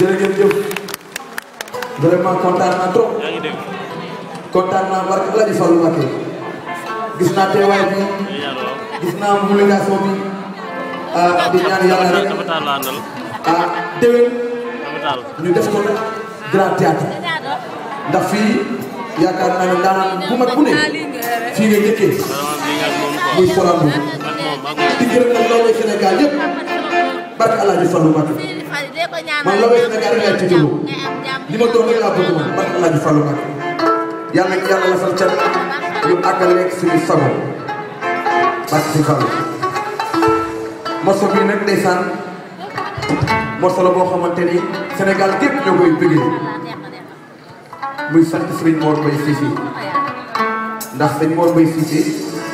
jërëjëf jëf vraiment kontaan naa trop kontaan naa barke El Hadj Fallou Mbacké gis naa teewaay bi gis naa mobilisation bi ah di ñaan yàlla rek ah déwén ñu def ko nag grand théâtre ndax fii yaakaar naa ne daanaka bu mag bu ne fii nga njëkkee muy Sorano di gërëm nag lawee Sénégal yëpp barke El Hadj Fallou Mbacké man lawee Sénégal rek laay tuddee li ma doon rek laa bëgg man barke El Hadj Fallou Mbacké yàlla na yàlla lafal cat ñu àggaleeg suñu sago barke si Fallou morceau bii nag ndeysaan morceau la boo xamante ni Sénégal gépp ñoo koy bëggee muy sant Serigne Mor Mbaye Cissé ndax Serigne Mor Mbaye Cissé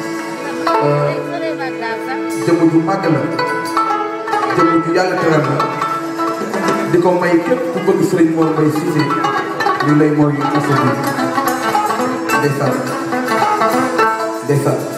jëmm ju màgg la jëmm ju yàlla teral la di ko may képp ku bëgg Serigne Mor Mbaye Cissé ñu lay mooy morceau bi ndeysaan ndeysaan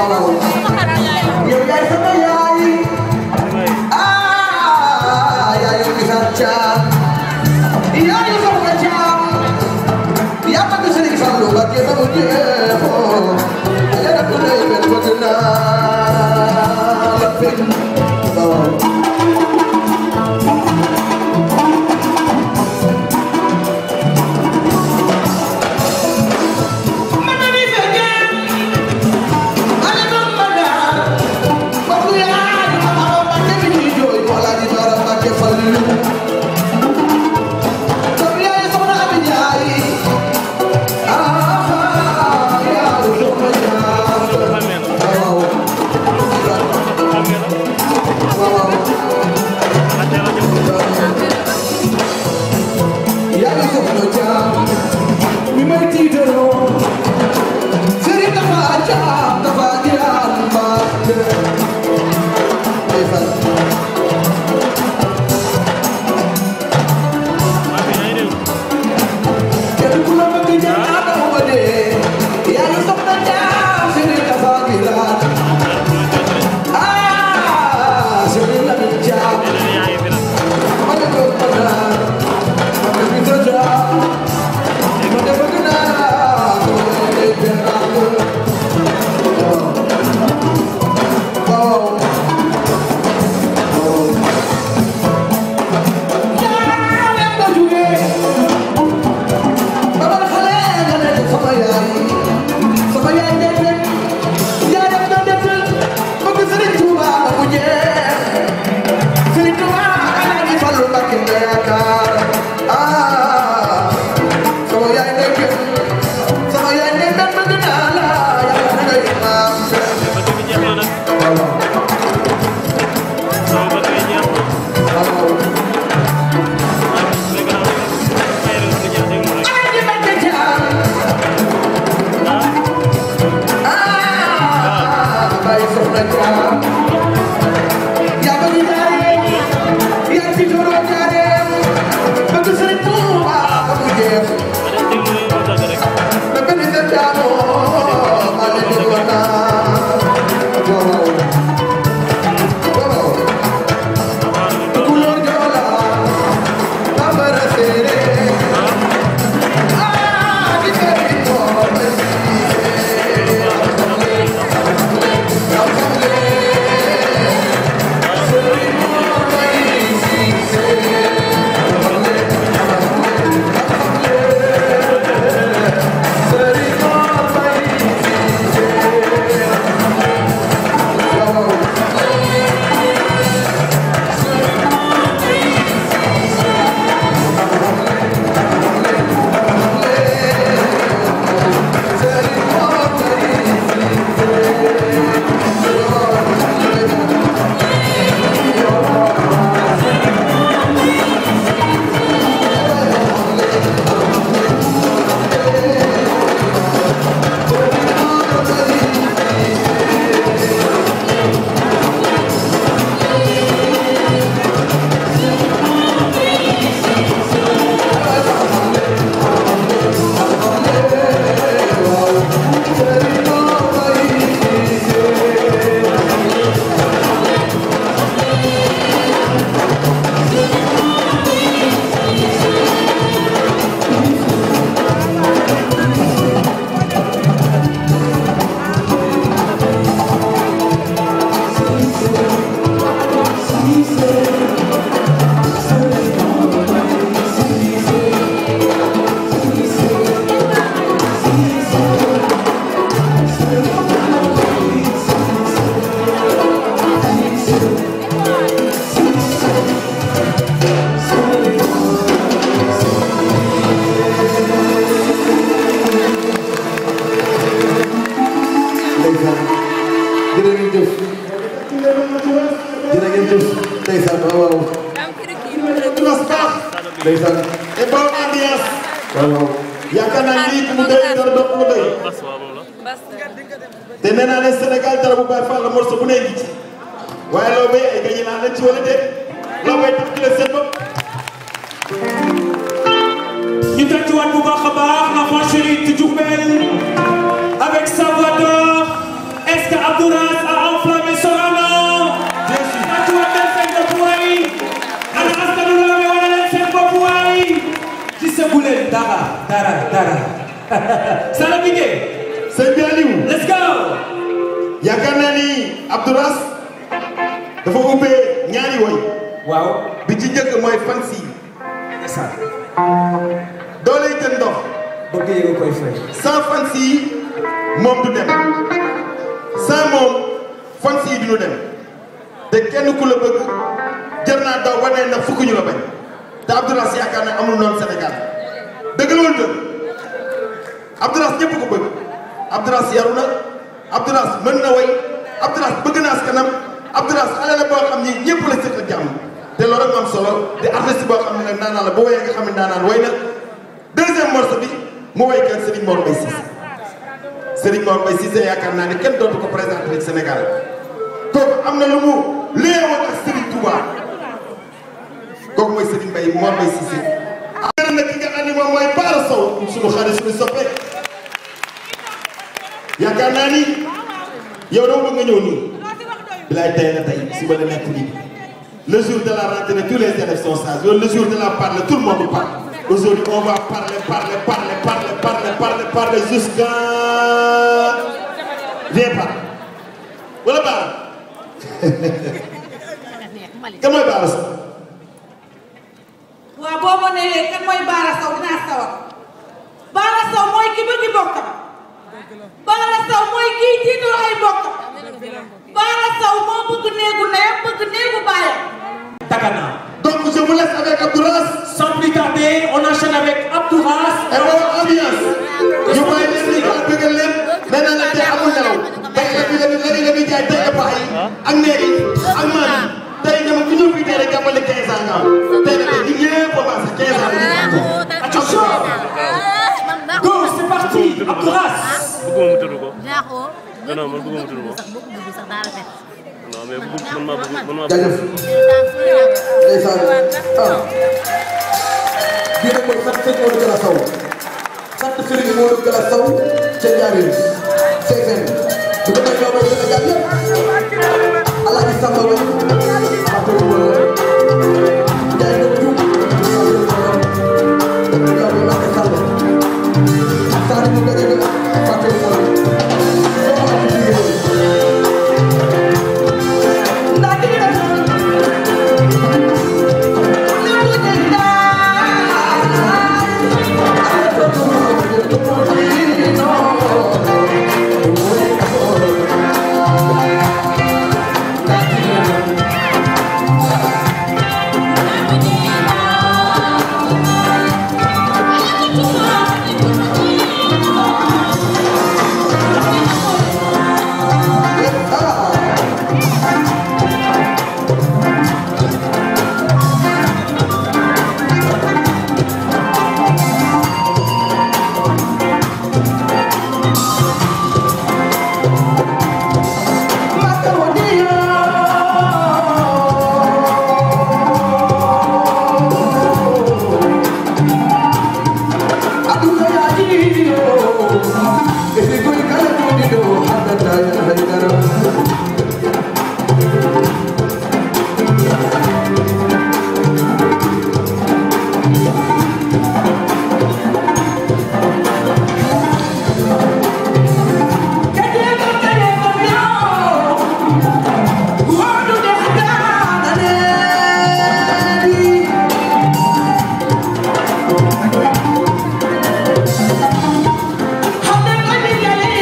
waaw yow yaay sama yaay ah yaayu Misaan Caam yaayu Soxna Caam yaa bëgg Sëriñ Fallu Mbàkke ba mu jeexoo ale na ku lay mel bëgg naa la fekk waaw ndeysaan et bonne ambiance waaw waaw yaakaar naa lii mu doy dara doog mu doy te nee naa ne Sénégal dara bu bàyyi fàll morceau bu ne ngi ci waaye loo bay ay gañi naa leen ci wala déet loo bay tax ci la seen bopp ñu tàccuwaat bu baax a baax la chérie de Diourbel avec Salvador est-ce que Abdou dara dara Sala Bigué sëñ bi Aliou let's go yaakaar naa ni Abdouras dafa ubbee ñaari woy waaw bi ci njëkk mooy fan si ndeysaan doo lay jël ndox bëgg yéega koy fay sans fan si moom du dem sans moom fan si du ñu dem te kenn ku la bëgg jër naa daw wane na fukk ñu la bañ te Abdouras yaakaar naa amul noonu Sénégal dëgg la wala dëgg Abdouras ñëpp ko bëgg Abdouras yaru na Abdouras mën na way Abdouras bëgg naa askanam Abdouras xale la boo xam ni ñëpp la seq jàmm te loolu rek am solo di artiste boo xam ne nag naanaan la boo woyee nga xam ne naanaan way na deuxième morceau bi mu woy kan Serigne Mor Mbaye Cissé Serigne Mor Mbaye Cissé yaakaar naa ne kenn dootu ko présenté ci Sénégal kooku am na lu mu léewoon ak Serigne Touba kooku mooy Serigne Mbaye Mor Mbaye Cissé. gërëm na ki nga xam ne moom mooy Baara Sow suñu xarit suñu soppe yaakaar naa ni yow dama bëgg nga ñëw nii bilaay tey na tey suba la nekk nii le jour de la rentrée tous les élèves sont sages yow le jour de la parole tout le monde parle aujourd'hui on va parler parler parler parler parler parler parler jusqu'à viens par wala Baara kan mooy Baara Sow waaw boo ma nee kan mooy Baara Sow dinaa sawar Baara Sow mooy ki bëgg bokkam Baara Sow mooy kii tiital ay bokkam Baara Sow moo bëgg néegu ndeyam bëgg néegu baayam Dagana donc je vous laisse avec Abdouras sans plus tarder on enchaîne avec Abdouras et wala ambiance ñu bàyyi leen ni daal bëggal leen nee naa la tey amul nelaw tey la bi la bi la bi jaay tey ëpp ay ak neer yi ak maam yi tey ñoom ku ñëw fii tey rek jàppale 15 ans nga am tey nag ñu ñëpp a passé 15 ans la ñu am attention go c'est parti Abdouras bëgguma mu tudd ko Jaaxoo. non non man bëgguma mu tudd ko sax boo ko bëgg sax daa rafet. non mais bëgg man maa bëgg man maa jaajëf ndeysaan ah bii nag mooy sant sëñ Modou Gala Sow sant Serigne Modou Gala Sow ca Ndiarène CFM bu ko defee mooy Sénégal yëpp Alaaji Samba Ba Fatou Mbow Ndiaye Ndao Diouf Fatou Mbow yow la Mbacke Sall Sall mu gëj a Fatou Mbow soo ko amee liggéey Xam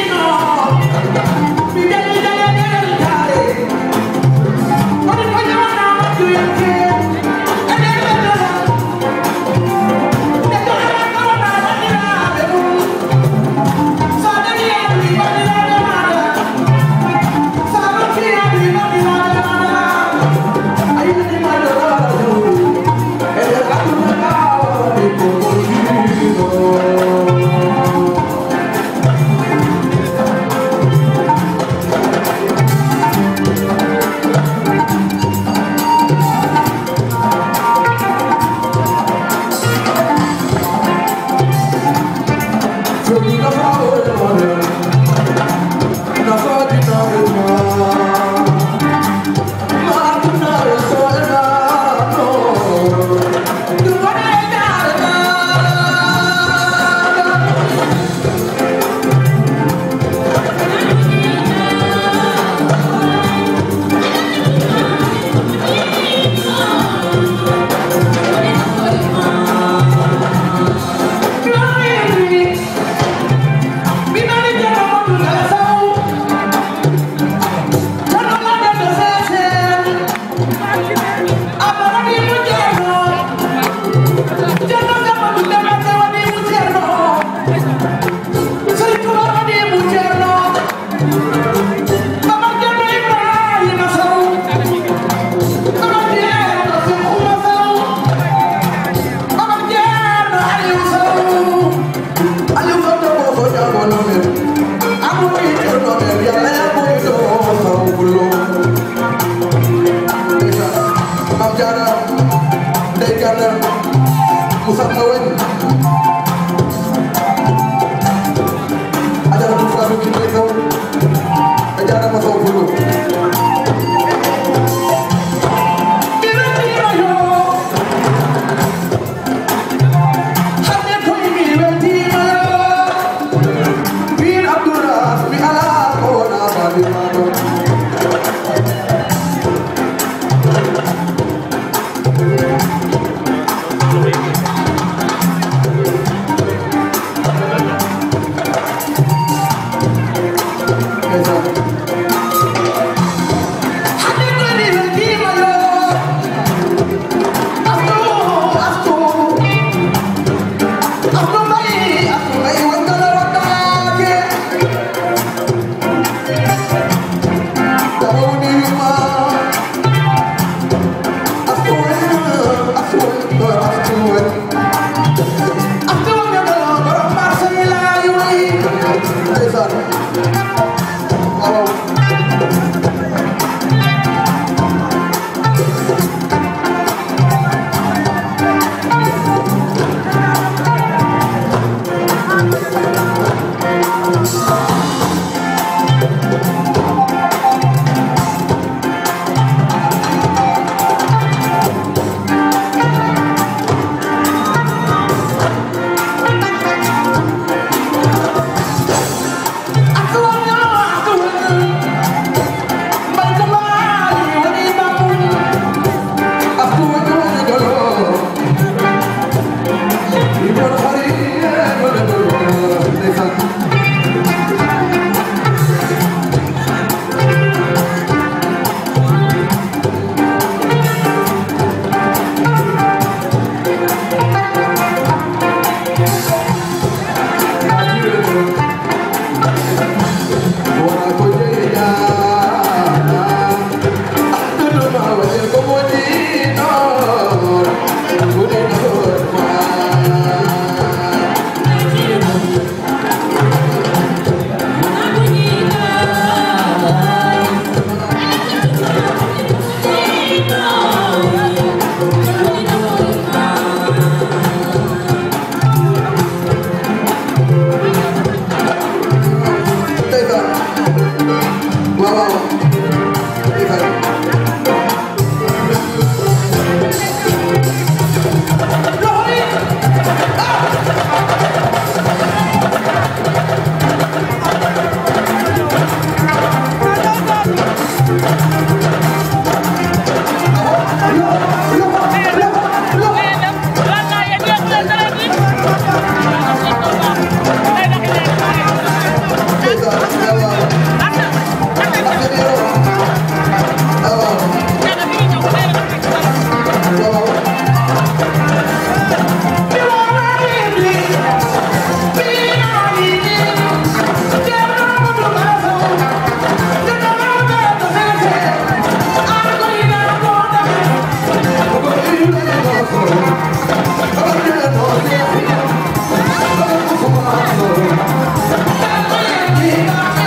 Thank you.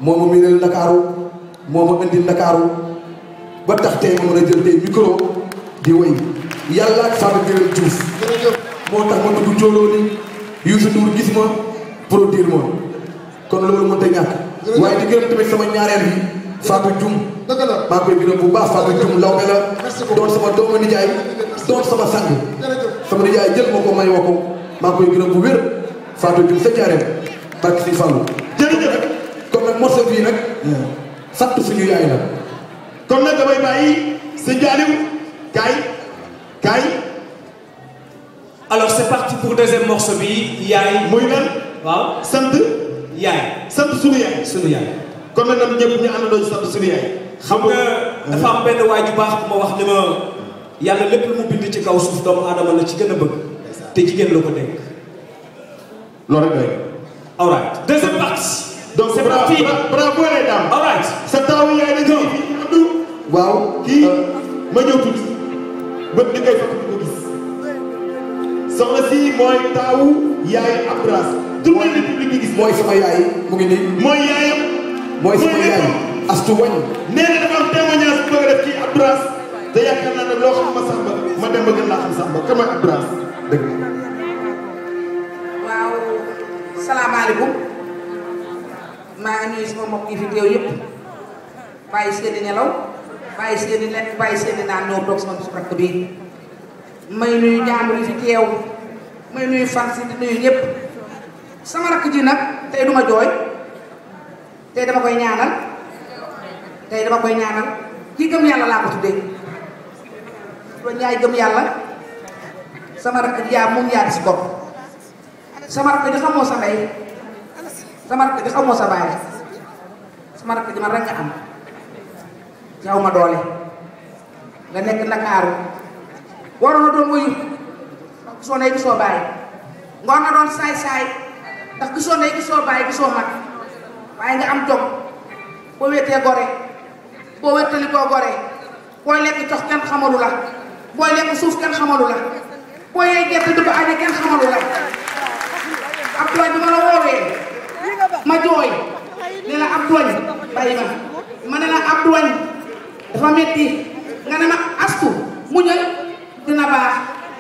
moo ma miinal Ndakaaru moo ma indi Ndakaaru ba tax tey ma mën a jël tey micro di woy yàlla ak Fatou Gueye Diouf moo tax ma dugg jóoloo ni Youssou Ndour gis ma produire ma kon loolu mënut a ñàkk waaye di gërëm tamit sama ñaareel bi Fatou Dioum dëgg la maa ngi koy gërëm bu baax Fatou Dioum law me la doon sama doomu nijaay doon sama sang sama nijaay jël ma ko may woo ko maa ngi koy gërëm bu wér Fatou Dioum sa ñaareel barke si Fallou jërëjëf kon nag morceau bii nag sant suñu yaay la kon nag damay bàyyi sëñ Aliou kaay kaay Alors c'est parti pour deuxième morceau bi yaay. muy lan waaw sant yaay sant sunu yaay sunu yaay. kon nag ñoom ñëpp ñu àndandoo ci sant sunu yaay xam nga dafa am benn waay ju baax bu ma wax ni ma yàlla lépp lu mu bind ci kaw suuf doomu aadama la ci gën a bëgg te jigéen la ko dénk. loolu rek doy All right deuxième partie. donc c'est bravo parti. bravo les dames All right. sa taawu yaay dañ koy Abdou waaw kii ma ñëw tuuti bët ni koy fekk ko gis soxna si mooy taawu yaay Abdoulaye tout le monde public bi gis mooy sama yaay mu ngi nii mooy yaayam mooy sama yaay astu wañ nee na dafa am témoignage bu bëgg a def ci Abdoulaye te yaakaar naa ne loo xam ma Samba ma dem ba gën laa xam Samba kan mooy Abdoulaye dëgg waaw salaamaaleykum maa ngi nuyu sama mbokk yi fi teew yëpp bàyyi seeni nelaw bàyyi seeni lekk bàyyi seeni naan ñëw toog sama bisu rakk bi may nuyu jàmbur yi fi teew may nuyu fan si di nuyu ñëpp sama rakk ji nag tey duma jooy tey dama koy ñaanal tey dama koy ñaanal kii gëm yàlla laa ko tuddee doon ñaay gëm yàlla sama rakk ji yaa moom yaa di si bopp sama rakk ji xamoo sa ndey sama rakk ji xamoo sa baay sama rakk ji man rek nga am jaw ma doole nga nekk Ndakaaru waroon na doon wuyu ndax gisoo ndey gisoo baay nga war na doon saay-saay ndax gisoo ndey gisoo baay gisoo mag waaye nga am jom boo wéetee gore boo wéttali koo gore booy lekk jox kenn xamalu la booy lekk suuf kenn xamalu la booy yey gerte di ko aje kenn xamalu la ab tooñ bi ma la woowee ma jooy ne la ab tooñ bàyyi ma ma ne la ab tooñ dafa metti nga ne ma astu muñal dina baax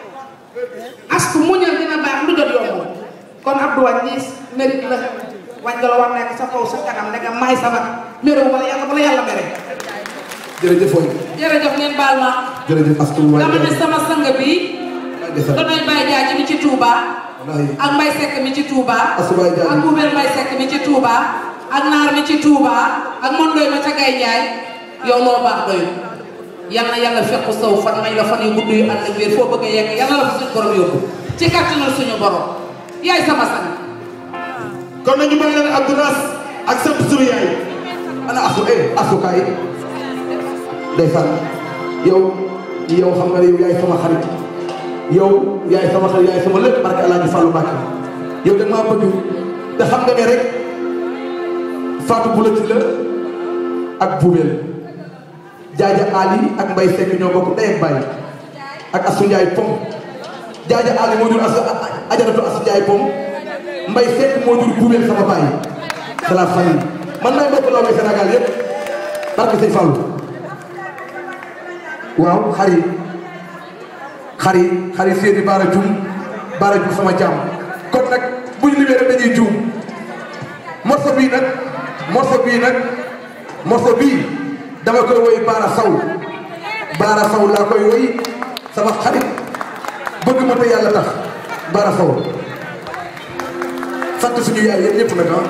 astu muñal dina baax lu jot yomb kon ab tooñ ñiis mérite la wañ nga la war nekk sa kaw sa kanam ne nga may sama méréwu wala yàlla bala yàlla mere jërëjëf waay jërëjëf ngeen baal ma jërëjëf astu waay dama ne sama sang bi desal donoy Baye Jaaji mi ci Touba wallaahi ak Mbaye Seck mi ci Touba Asu Baye Jaaji. ak Boubel Mbaye Seck mi ci Touba ak Naar mi ci Touba ak Mondoy ma ca Gay Njaay yow loo baax doyul yal na yàlla fekk saw fan may la fan yu gudd yu ànd ak wér foo bëgg a yegg yal na la fa suñu borom yóbbu ci kàttanal suñu borom yaay sama sang kon nañu may leen Abdoulaye ak sant sunu yaay ana asu eh asu kaay ndeysaan yow yow xam nga ne yow yaay sama xarit yow yaay sama xarit yaay sama lépp barke Alaaji Fallu Mbàkke yow da maa bëgg te xam nga ne rek Fatou Boulati la ak Boubel Jaaja Ali ak Mbay Sekk ñoo bokk ndey ak baay ak Asu Njaay Pom Jaaja Ali moo jur asu ajaratu Asu Njaay Pom Mbay Sekk moo jur Boubel sama baay c'est la famille man maay mbokk law Sénégal yépp barke Sëñ Fallu waaw xari xari xari seeni baara jum baara jum sama jàmm kon nag bu ñu limee rek dañuy juum morceau bii nag morceau bii nag morceau bii dama koy woy baara saw baara saw laa koy woy sama xarit bëgg ma te yàlla tax baara saw sant suñu yaay yéen ñëpp nag ah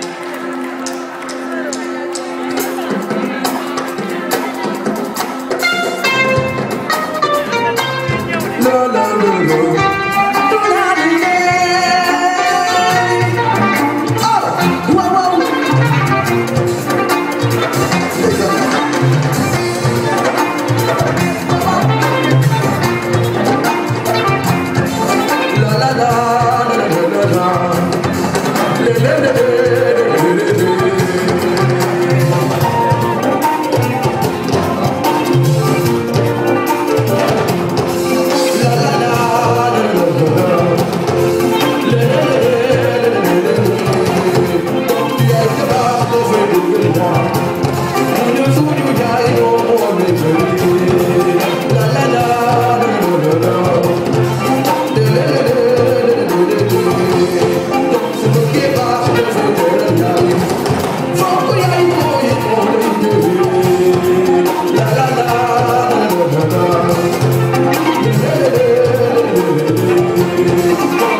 la la la la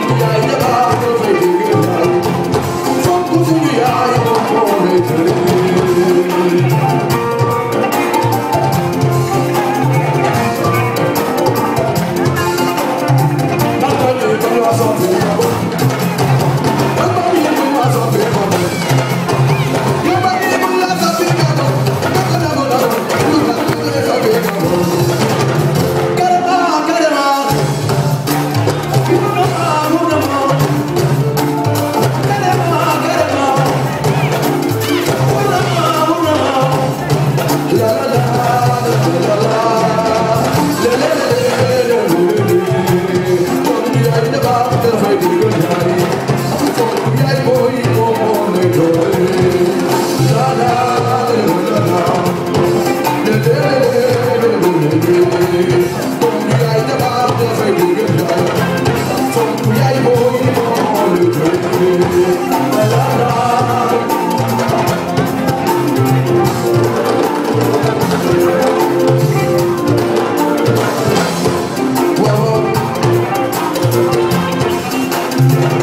Well,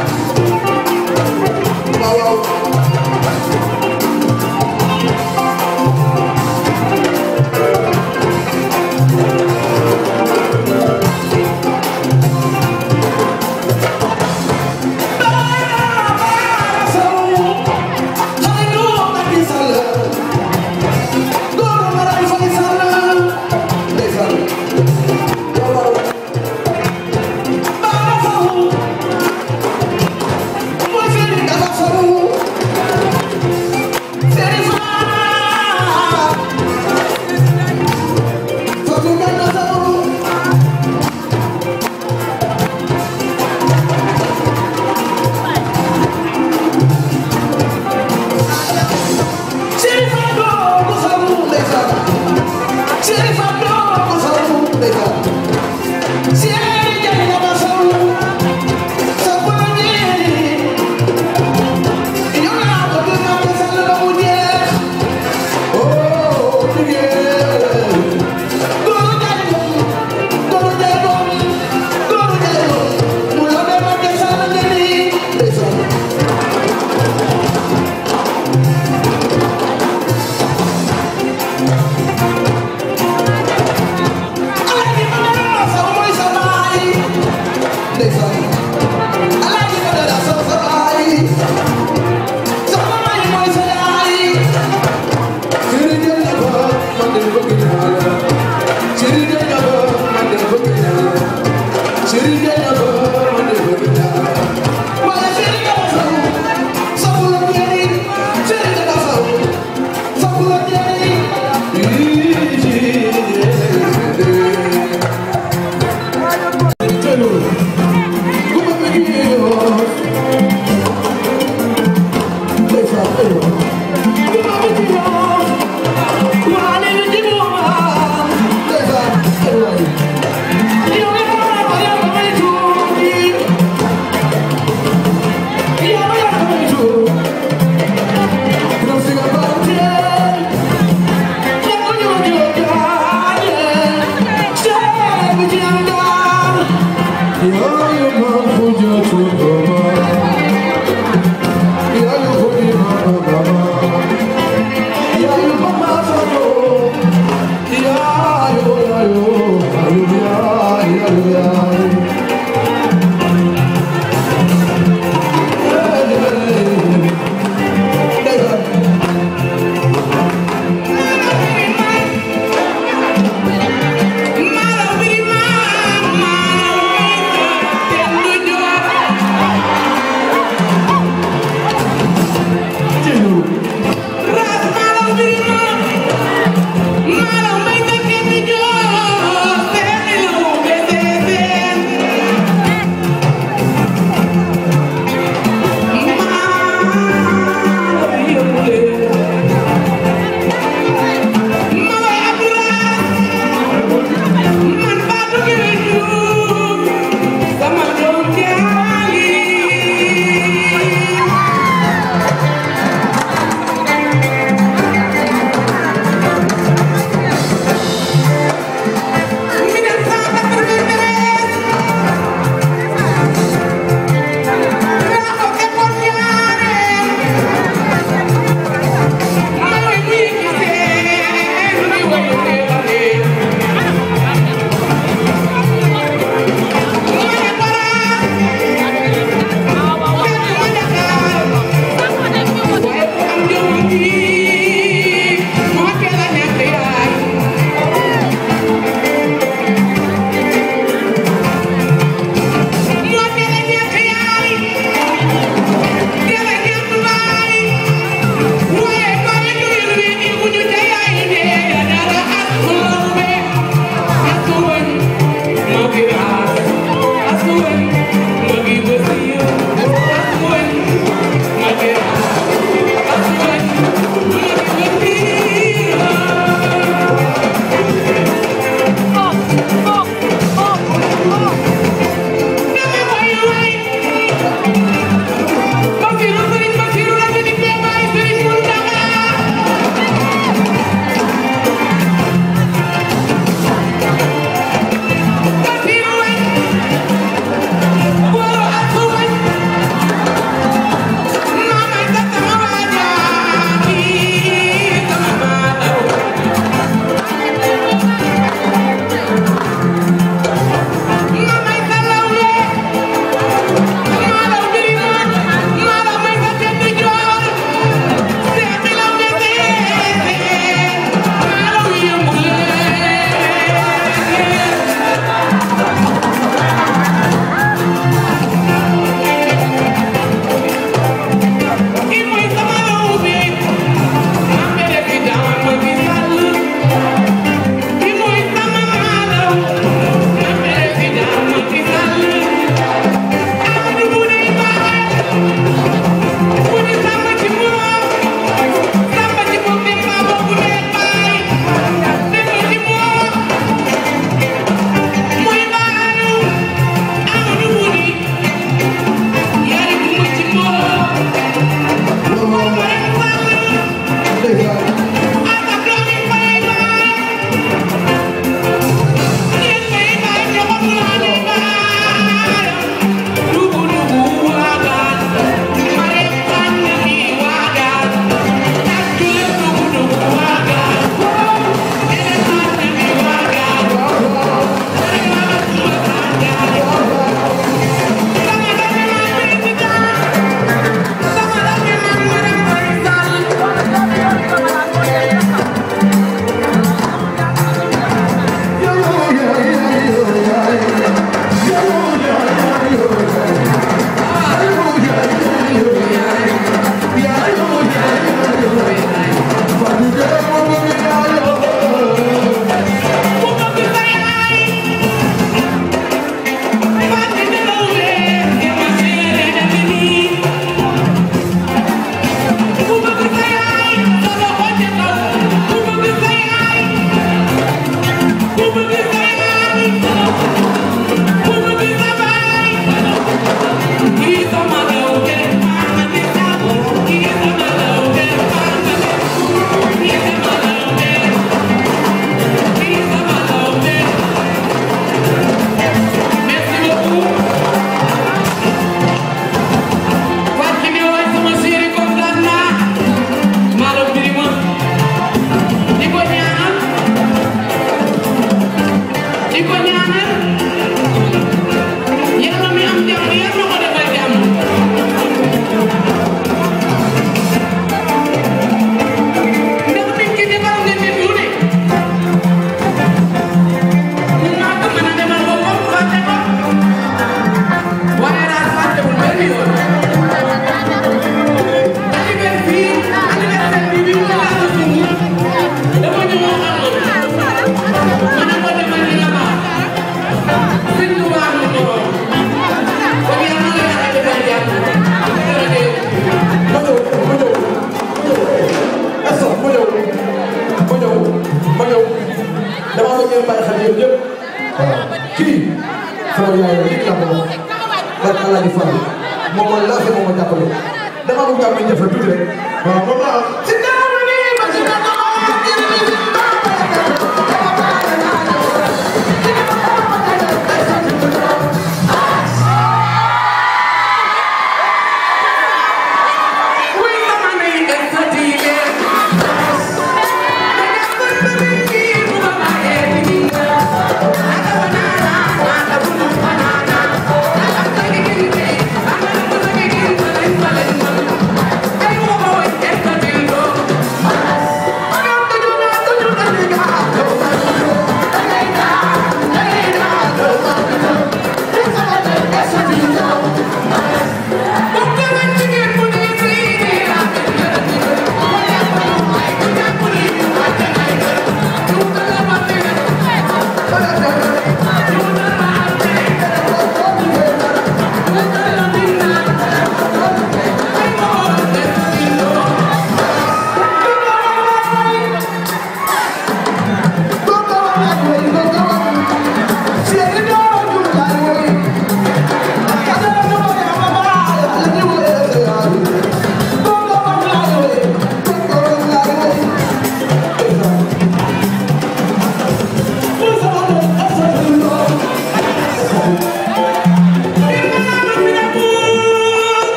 jàppale moom mooy laaj moom moo jàppale dama bëgg am nañ def tuuti rek waaw moom laa si daaw ni ma si daaw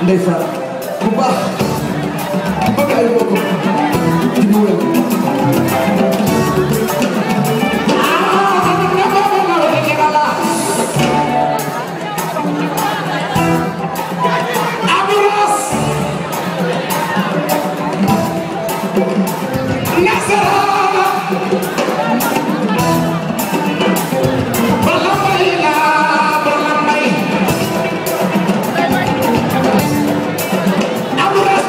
ndeysaan bu baax bëgg ay mbokk ci bu wér Abura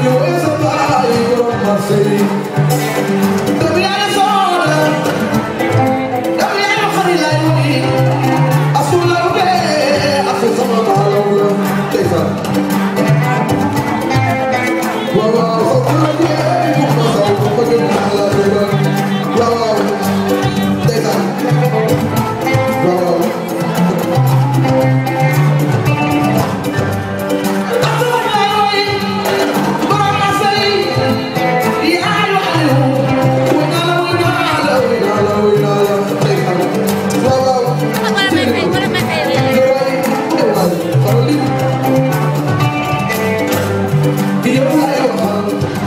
Wow.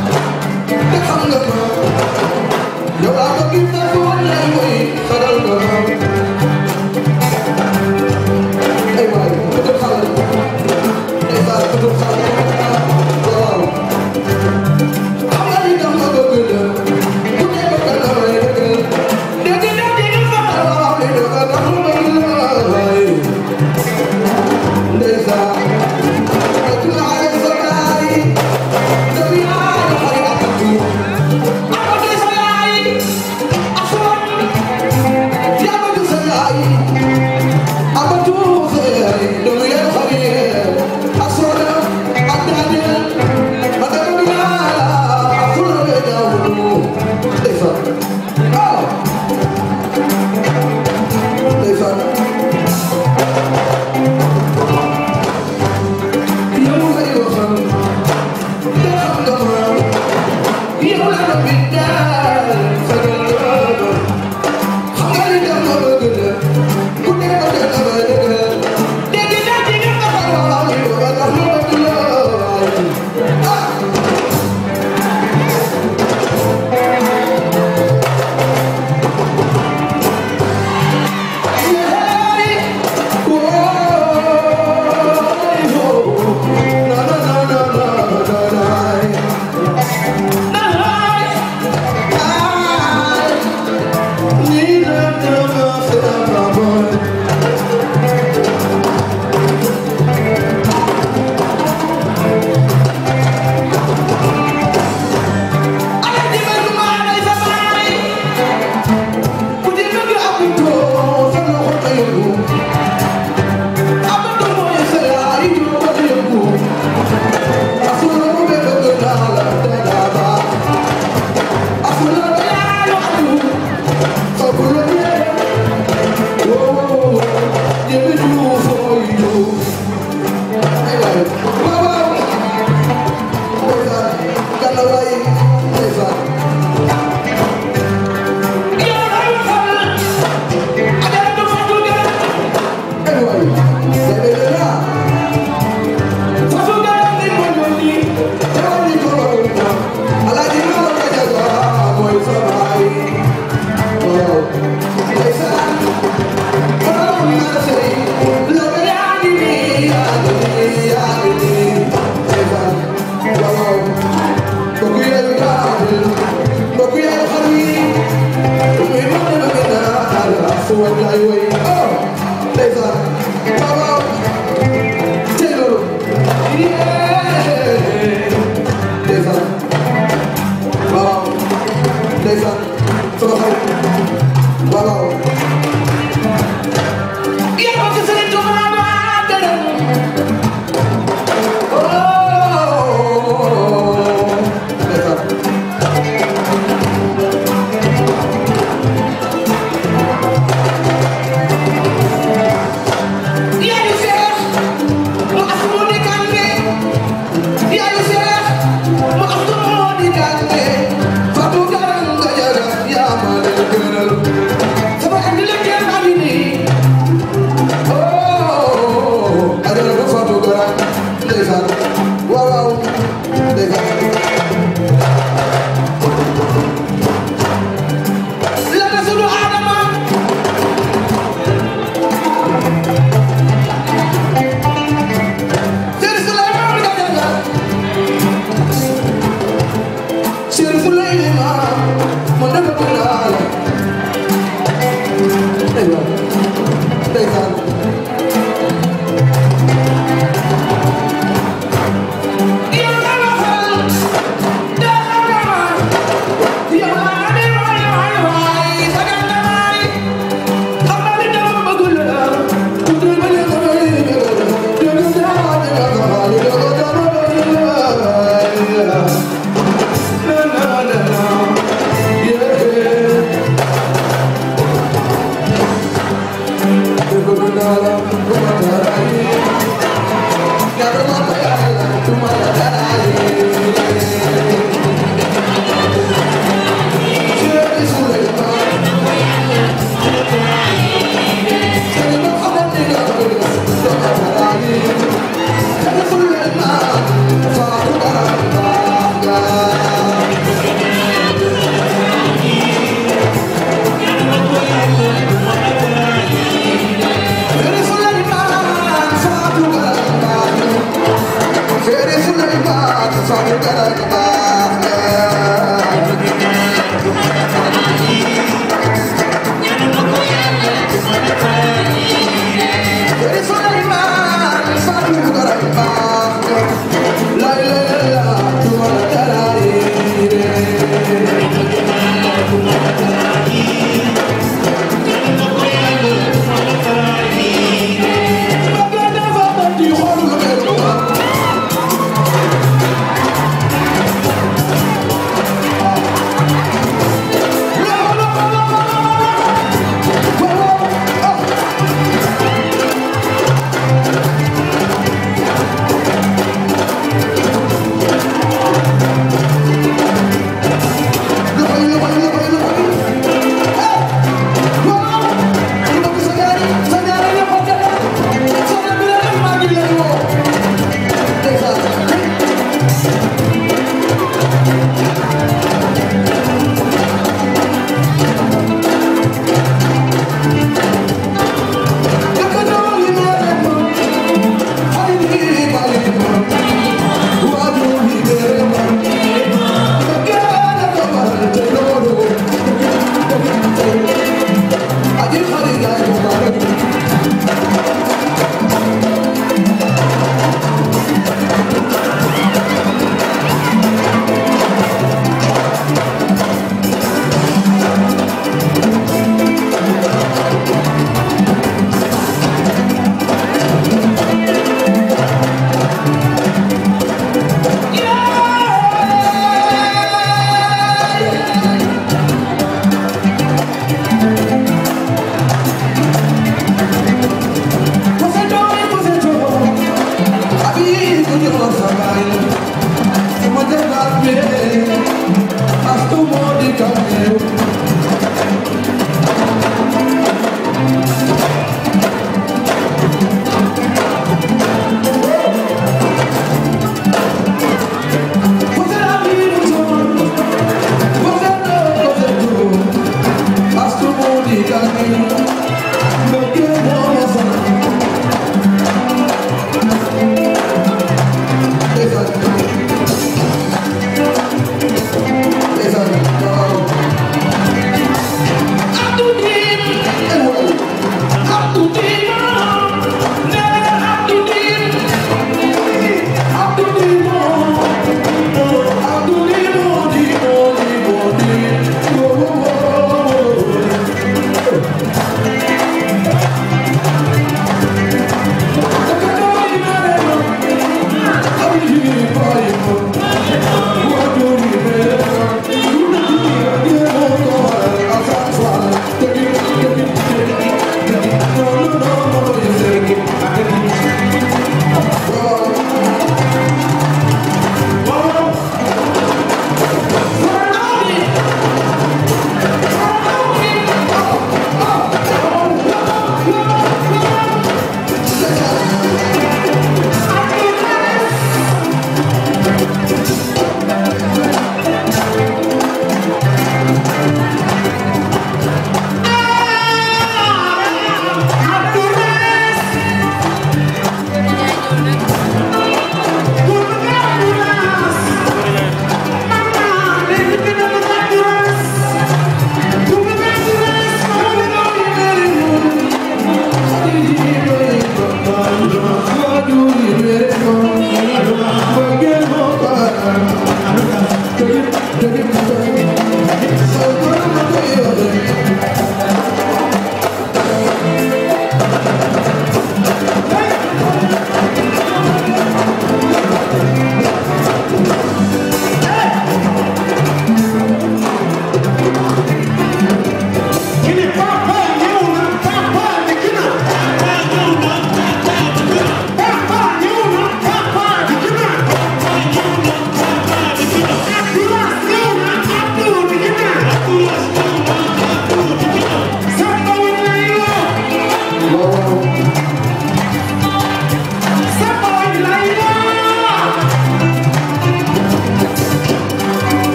Hasta un